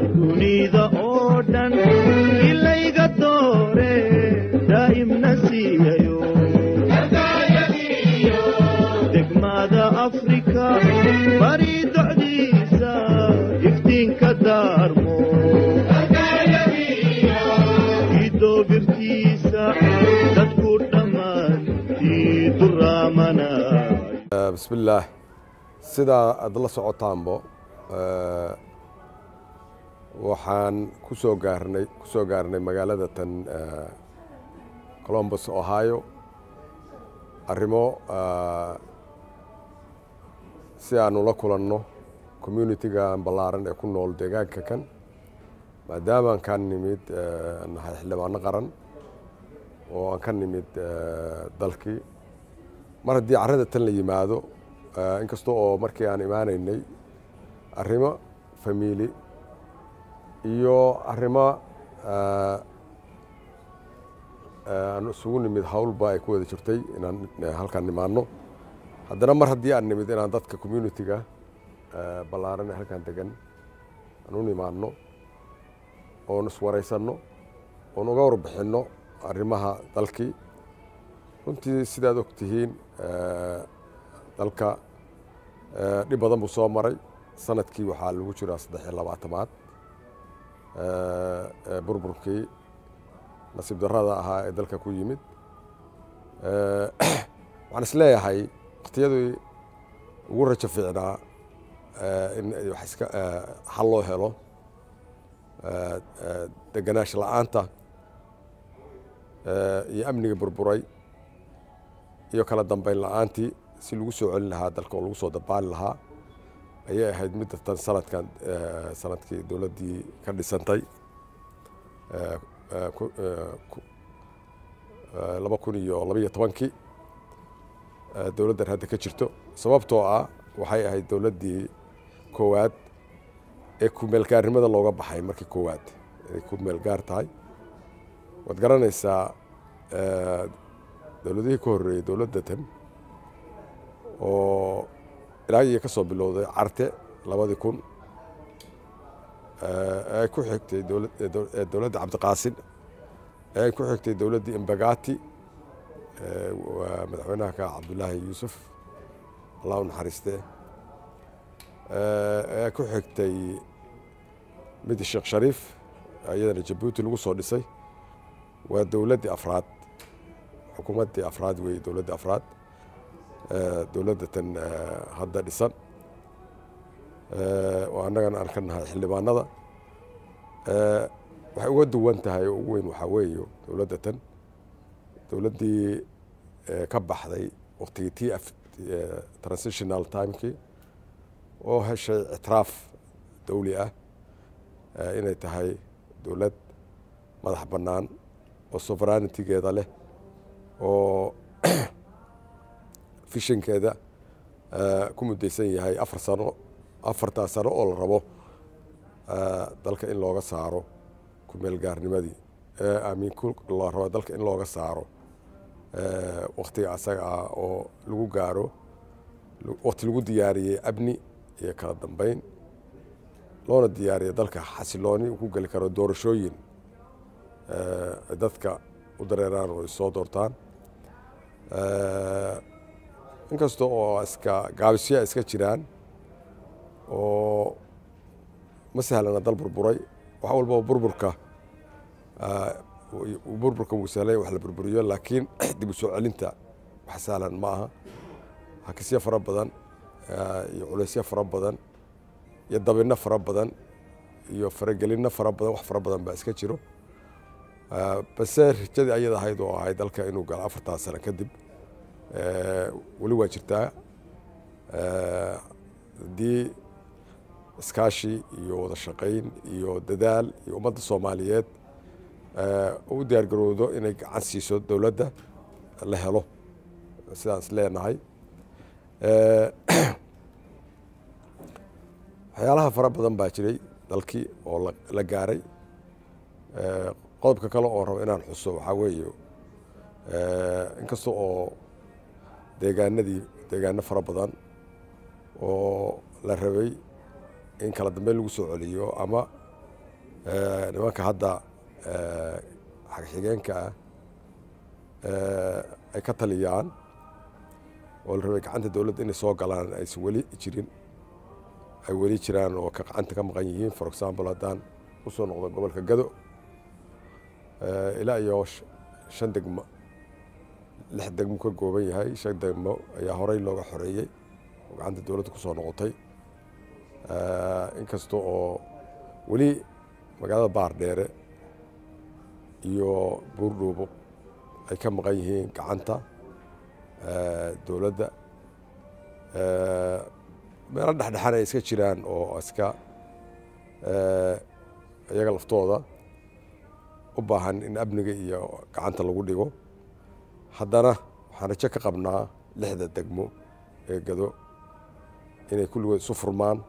dunida oo dhan ilayga doore daa'imna siiyayo degmada afrika bari docdiisa iftiinka daarmo idoobirtiisa dadku dhammaantii duraamanay bismillaah sidaa aad la socotaanbo waxaan ku soo gaarnay ku soo gaarnay magaalada tan colombus ohio arrimo si aanu la kulanno communitigan ballaaran ee ku nool deegaanka kan maadaamaan ka nimid nahay xildhibaano qaran oo aan ka nimid dalkii mar haddii carrada tan la yimaado inkasta oo markii aan imaanaynay arrimo famiili iyo arrimo aan isugu nimid howlba ay ku wada jirtay inaan halkaan nimaano haddana mar haddii aan nimid inaan dadka communitiga ballaaran ee halkaan degan aan u nimaano oon iswaraysanno oon uga warbixinno arrimaha dalkii runtii sidaad og tihiin dalka dhib badan buu soo maray sanadkii waxaa lagu jiraa saddex iyo labaatamaad burburkii nasiib darrada ahaa ee dalka ku yimid waxaan is leeyahay wakhtiyadii ugu rajo fiicnaa in wax iska xal loo helo deganaansha la-aanta iyo amniga burburay iyo kala dambeyn la-aantii si lagu soo celin lahaa dalka oo lagu soo dabaali lahaa ayay ahayd midda tan sanadkan sanadkii dowladdii ka dhisantay laba kun iyo labaiyo tobankii dowladdan hadda ka jirto sababtoo ah waxay ahayd dowladdii koowaad ee kumeelgaarnimada looga baxay markii koowaad inay ku meelgaar tahay waad garanaysaa dowladihii ka horreeyey dowladda tan oo ilaa iyo ka soo bilowday carte labadii kun ee ay ku xigtay dowladda cabdiqaasin ee ay ku xigtay dowladdii imbagati waa madaxweynaha ka cabdullaahi yuusuf allah u naxariistee ee ku xigtay midi sheekh shariif iyadana jabuuti lagu soo dhisay waa dowladdii afraad xukuumaddii afraad weeye dowladdii afraad dowladda tan hadda dhisan oo annagana aan ka nahay xildhibaanada waxay uga duwan tahay oo ugu weyn waxaa weeye dowladda tan dowladdii ka baxday waktigii t f transitional timekii oo heshay ictiraaf dawli ah inay tahay dowlad madax bannaan oo soveranitigeeda leh oo fishankeeda ku muddaysan yahay afar sano afartaa sano oo la rabo dalka in looga saaro kumeelgaarnimadii amiin la rabo dalka in looga saaro waktiga asaga ah oo lagu gaaro wakti lagu diyaariyey amni iyo kala dambeyn loona diyaariya dalka xasilooni uu ku geli karo doorashooyin dadka u dareeraan oo issoo doortaan inkasta oo iska gaabisyaa iska jiraan oo ma sahlana dal burburay wax walbaba burburka burburka wuu sahlay wax la burburiyo laakiin dib u soo celinta wax sahlan ma aha hakisyo fara badan iyo culaysyo fara badan iyo dabinno fara badan iyo faragelinno fara badan wax fara badan baa iska jiro base rajadii ayada ahayd oo ahayd dalka inuu galo afartaa sano kadib weli waa jirtaa haddii iskaashi iyo wada shaqayn iyo dadaal iyo ummadda soomaaliyeed u diyaargarowdo inay gacan siiso dowladda la helo sidaan is leenahay waxyaalaha fara badan baa jiray dalkii oo la gaaray qodobka kale oo rabo inaan xuso waxaa weeye inkasta oo deegaanadii deegaano fara badan oo la rabay in kala dambeyn lagu soo celiyo ama nimanka hadda xagxigeenka ah ay ka taliyaan oo la rabay gacanta dowladda inay soo galaan aysan weli jirin ay weli jiraan oo ka gacanta ka maqan yihiin for example haddaan u soo noqdo gobolka gado ilaa iyo shan degmo lix degmo ka gooban yahay shan degmo ayaa horey looga xoreeyey oo gacanta dowladda ku soo noqotay inkasta oo weli magaalada baardheere iyo buurdhuubo ay ka maqan yihiin gacanta dowladda meelo dhexdhexan ay iska jiraan oo iska iyaga laftooda u baahan in amniga iyo gacanta lagu dhigo haddana waxaan rajo ka qabnaa lixda degmo ee gado inay kulligood isu furmaan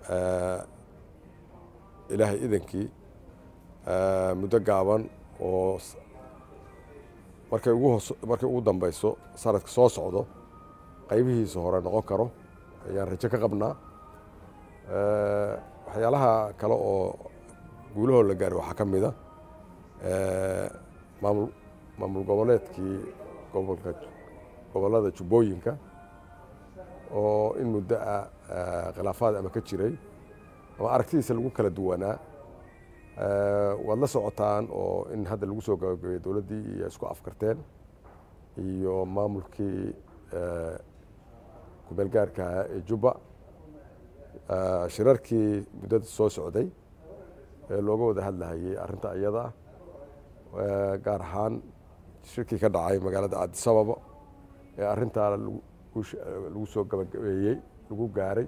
ilaahay idankii muddo gaaban oo markay ugu hos markay ugu dambeyso sanadka soo socdo qaybihiisa hore noqon karo ayaan rajo ka qabnaa waxyaalaha kale oo guulahoo la gaaray waxaa ka mid a maamul maamul goboleedkii gobolka gobollada jubbooyinka oo in muddo ah khilaafaad ama ka jiray ama aragtidiisa lagu kala duwanaa waad la socotaan oo in hadda lagu soo gabagabeeyey dowladdii iyo isku afkarteen iyo maamulkii kumeel gaarka ahaa ee jubba shirarkii muddada soo socday ee looga wada hadlahayey arrinta iyada ah gaar ahaan shirkii ka dhacay magaalada cabdisababa ee arrintaa lagu soo gabagabeeyey lagu gaaray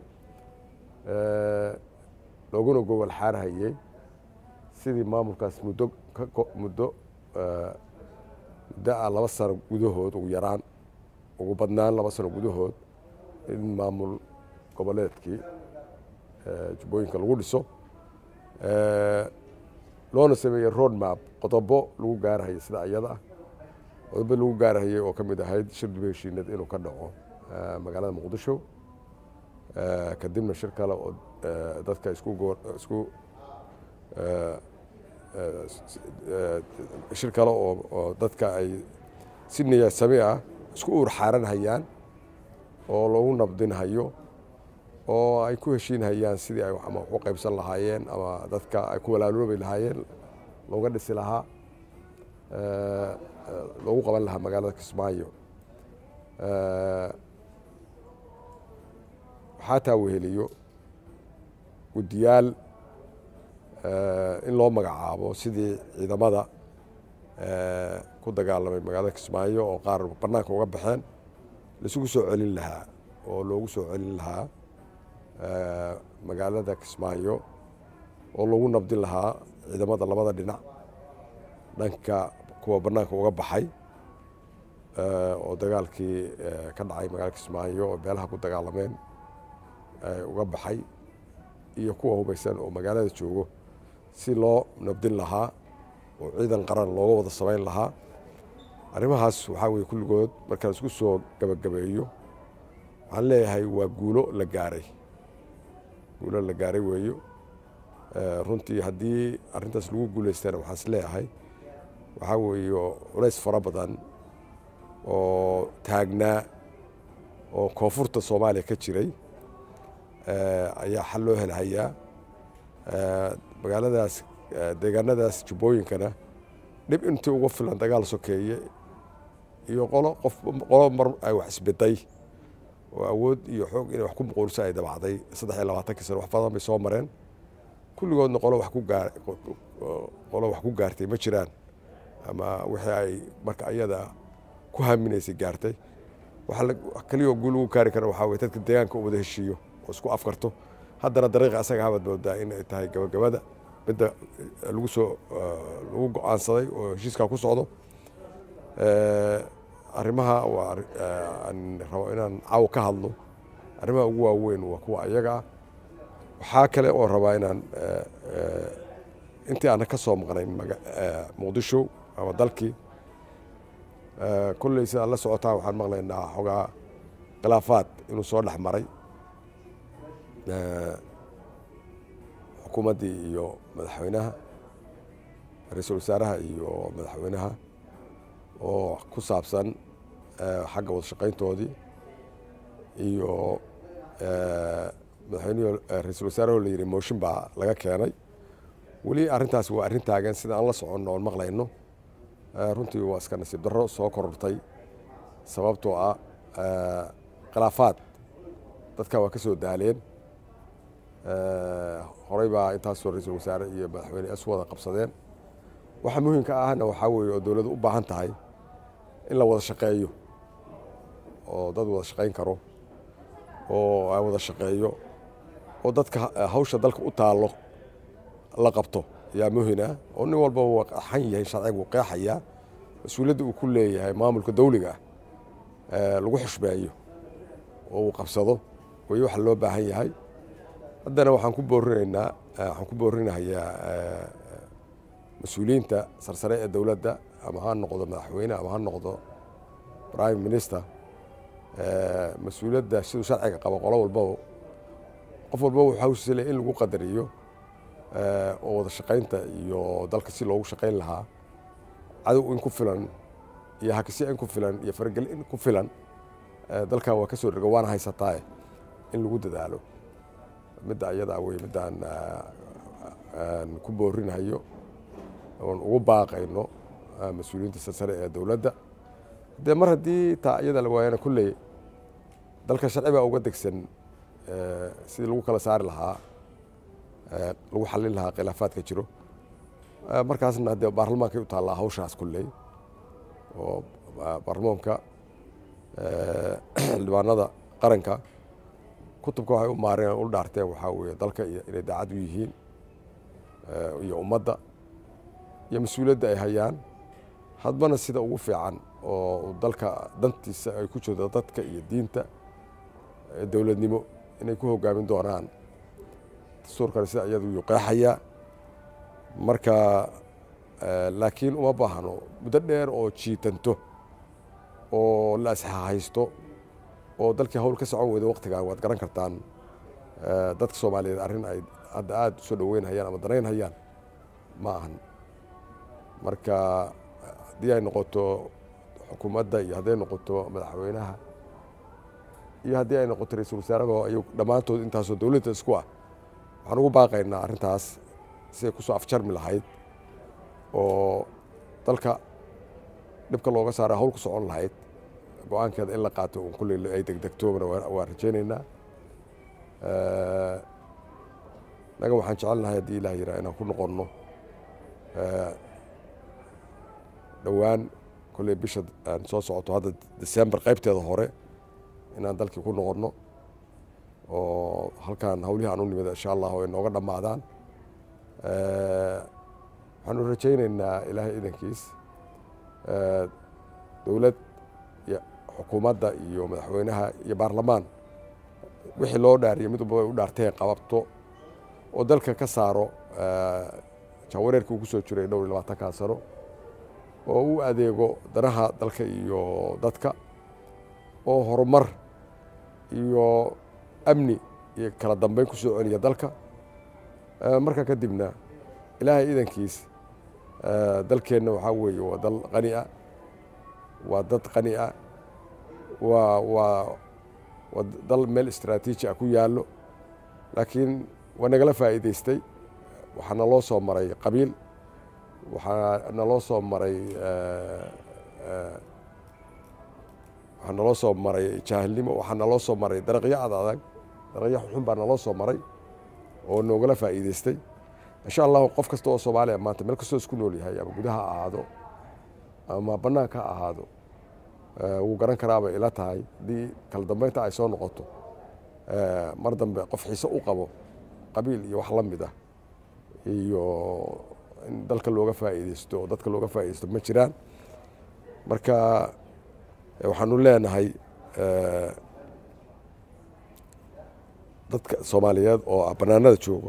looguna gobol xaarhayey sidii maamulkaas muddo muddo muddo ah laba sano gudahood ugu yaraan ugu badnaan laba sano gudahood in maamul goboleedkii jubbooyinka lagu dhiso loona sameeyey road map qodobo lagu gaarahayay sida iyada ah qodobo lagu gaarahayay oo ka mid ahayd shir dib heshiinad inuu ka dhaco magaalada muqdisho kadibna shir kale oo dadka isku isku shir kale oo dadka ay si niyadsami ah isku uur xaaran hayaan oo lagu nabdinhayo oo ay ku heshiinhayaan sidii ay ama waxu qaybsan lahaayeen ama dadka ay ku walaaloobi lahaayeen looga dhisi lahaa loogu qaban lahaa magaalada kismaayo waxaa taa weheliyo guddiyaal in loo magacaabo sidii ciidamada ku dagaalamay magaalada kismaayo oo qaar bannaanka uga baxeen laisugu soo celin lahaa oo loogu soo celin lahaa magaalada kismaayo oo lagu nabdin lahaa ciidamada labada dhinac dhanka kuwa bannaanka uga baxay oo dagaalkii ka dhacay magaalada kismaayo oo beelaha ku dagaalameen uga baxay iyo kuwa hubaysan oo magaalada joogo si loo nabdin lahaa oo ciidan qaran looga wada samayn lahaa arrimahaas waxaa weye kulligood markaan isku soo gabagabeeyo waxaan leeyahay waa guulo la gaaray guulo la gaaray weeyo runtii haddii arrintaas lagu guulaystana waxaan is leeyahay waxaa weeye culays fara badan oo taagnaa oo koonfurta soomaaliya ka jiray ayaa xal loo helhayaa magaaladaas deegaanadaas jubbooyinkana dhib intii uga filan dagaal sokeeye iyo qolo qof qolo mar ay wax isbeday oo awood iyo xoog inay wax ku muquuriso ay dabacday saddex iyo labaatankii sano wax badan bay soo mareen kulligoodna qolo wax ku gaar qolo wax ku gaartay ma jiraan ama wixii ay marka ayada ku haminaysay gaartay waxa keliyaoo guul ugu gaari kara waxaa weye dadka deegaanka u wada heshiiyo oo isku afkarto haddana dariiqa asaga habaad moodaa in ay tahay gabagabada midda lagu soo lagu go-aansaday oo heshiiskaa ku socdo arrimaha waa aan rabo inaan caawa ka hadlo arrimaha ugu waaweyn waa kuwa ayaga ah waxaa kale oo rabaa inaan intii aanan ka soo maqnayn muqdisho ama dalkii kolley sidaad la socotaan waxaan maqlaynaa xogaa khilaafaad inuu soo dhex maray xukuumaddii iyo madaxweynaha ra-iisul wasaaraha iyo madaxweynaha oo ku saabsan xagga wada shaqayntoodii iyo madaxweynuhu ra-iisul wasaaraho la yidhi mooshin baa laga keenay weli arrintaas waa arrin taagan sida aan la soconno oon maqlayno runtii waa iska nasiib darro soo korortay sababtoo ah khilaafaad dadka waa ka soo daaleen horey baa intaasoo ra-iisul wasaare iyo madaxweyne isu wada qabsadeen waxa muhiimka ahna waxaa weeye oo dowladdu u baahan tahay in la wada shaqeeyo oo dad wada shaqayn karo oo aan wada shaqeeyo oo dadka hawsha dalka u taallo la qabto ayaa muhina oo nin walba uu xan yahay sharciga uu qeexayaa mas-uuliyadda uu ku leeyahay maamulka dawliga ah lagu xushmeeyo oo uu qabsado way waxa loo baahan yahay haddana waxaan ku boorinaynaa waxaan ku boorinahayaa mas-uuliyiinta sarsare ee dowladda ama ha noqdo madaxweyne ama ha noqdo prime minister mas-uuliyadda siduu sharciga qabo qolo walbaba qof walbaba wuxuu hawshiisa le in lagu qadariyo oo wada shaqaynta iyo dalka si loogu shaqayn lahaa cadow in ku filan iyo hakisya in ku filan iyo faragel in ku filan dalkan waa ka soo dhega waana haysataae in lagu dadaalo midda ayadaa wey middaan ku boorinahayo oon ugu baaqayno mas-uuliyiinta sarsare ee dowladda dee mar haddii taa iyada la waayana kulley dalka sharci baa uga degsan sidii lagu kala saari lahaa lagu xallin lahaa khilaafaadka jiro markaasna dee baarlamaankay u taallaa hawshaas kulley oo baarlamaanka xildhibaanada qaranka kutubka waxay u maareen u dhaarteen waxaa weeye dalka inay daacad u yihiin iyo ummadda iyo mas-uuliyadda ay hayaan hadbana sida ugu fiican oo dalka dantiisa ay ku jirto dadka iyo diinta dowladnimo inay ku hogaamin doonaan dastuurkana sida iyadu yuu qeexayaa marka laakiin uma baahno muddo dheer oo jiitanto oo la asxahaysto oo dalkii hawl ka socon weyda waktigan waad garan kartaan dadka soomaaliyeed arrin ay hadda aada usoo dhaweynhayaan ama danaynhayaan ma ahan marka haddii ay noqoto xukuumadda iyo hadday noqoto madaxweynaha iyo haddii ay noqoto ra-iisul wasaaraba ay dhammaantood intaasoo dowladda isku ah waxaan ugu baaqaynaa arrintaas siday kusoo afjarmi lahayd oo dalka dhibka looga saara hawl ku socon lahayd go-aankeeda in la qaato un kulley ay degdegtoobana waan rajaynaynaa naga waxaan jecelnahay haddii ilah yiraa inaan ku noqonno dhowaan kolley bisha aan soo socoto hadda december qaybteeda hore inaan dalkii ku noqonno oo halkaan hawlihii aan u nimid insha allah ay nooga dhammaadaan waxaanu rajaynaynaa ilaahay idankiis dowlad iyo xukuumadda iyo madaxweynaha iyo baarlamaan wixii loo dhaariyo mid walba ay u dhaarteen qababto oo dalka ka saaro jaawareerkii uu ku soo jiray dhowr iyo labaatankaa sano oo u adeego danaha dalka iyo dadka oo horumar iyo amni iyo kala dambeyn ku soo celiya dalka marka kadibna ilaahay idankiis dalkeenna waxaa weeye waa dal qani ah waa dad qani ah waa waa waa dal meel istraatiiji ah ku yaallo laakiin waa nagala faa'iidaystay waxaa naloo soo maray qabiil waxaa naloo soo maray waxaa naloo soo maray jaahilnimo waxaa naloo soo maray daraqyo ad adag daraqyo xunxun baa naloo soo maray oo noogala faa'iidaystay insha allahu qof kasta oo soomaaliya maanta meel kastoo isku nool yahay ama gudaha ha ahaado ama bannaanka ha ahaado wuu garan karaabay ila tahay haddii kala dambeynta ay soo noqoto mar dambe qof xiise u qabo qabiil iyo wax la mid ah iyo in dalka looga faa'iidaysto oo dadka looga faa'iidaysto ma jiraan marka waxaanu leenahay dadka soomaaliyeed oo bannaanada joogo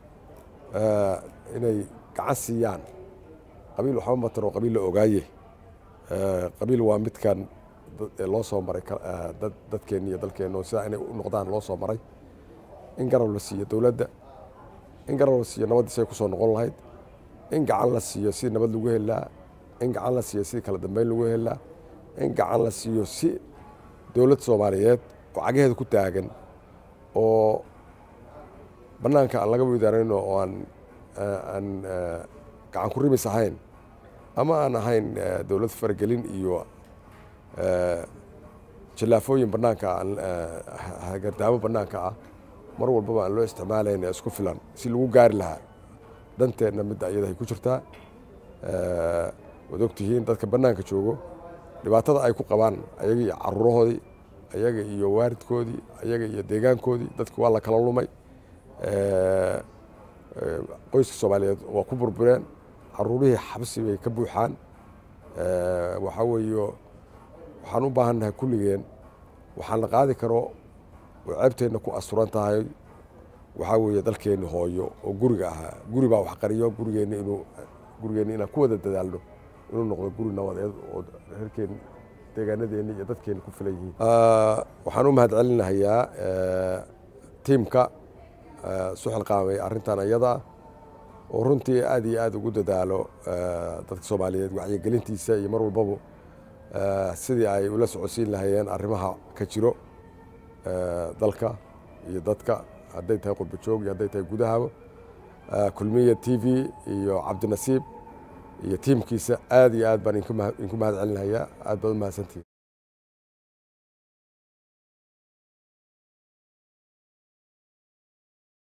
inay gacan siiyaan qabiil waxba mataro qabiil la ogaaye qabiil waa midkan loo soo maray dadkeenni iyo dalkeenna oo sidaa inay u noqdaan loo soo maray in garab la siiyo dowladda in garab la siiyo nabaddiis ay ku soo noqon lahayd in gacan la siiyo si nabad lagu helaa in gacan la siiyo si kala dambeyn lagu helaa in gacan la siiyo si dowlad soomaaliyeed oo cagaheeda ku taagan oo bannaanka aan laga widaarayno oo aan aan gacan ku rimis ahayn ama aan ahayn dowlad faragelin iyo jallaafooyin bannaanka aan hagardaamo bannaanka ah mar walbaba aan loo isticmaalayna isku filan si lagu gaari lahaa danteenna midda iyadahay ku jirtaa waad ogtihiin dadka bannaanka joogo dhibaatada ay ku qabaan ayaga iyo caruurahoodii ayaga iyo waaridkoodii ayaga iyo deegaankoodii dadki waa la kala lumay qoyska soomaaliyeed waa ku burbureen caruurihii xabsi bay ka buuxaan waxaa weeye waxaan u baahannahay kulligeen waxaan la qaadi karo oo ceebteenna ku asturan tahay waxaa weeye dalkeenni hooyo oo guriga ahaa guri baa wax qariyo gurigeenna inuu gurigeenna inaan ku wada dadaalno inuu noqdo guri nabadeed oo reerkeen deegaanadeenna iyo dadkeenna ku filan yihiin waxaan u mahad celinahayaa tiimka suxil qaamay arrintan iyada oo runtii aad iyo aad ugu dadaalo dadka soomaaliyeed wacyigelintiisa iyo mar walbaba sidii ay ula socodsiin lahayeen arrimaha ka jiro dalka iyo dadka hadday tahay qurba joog iyo hadday tahay gudahaba kulmiya t v iyo cabdinasiib iyo tiimkiisa aad iyo aad baan inku mahad celinayaa aad baad u mahadsantihin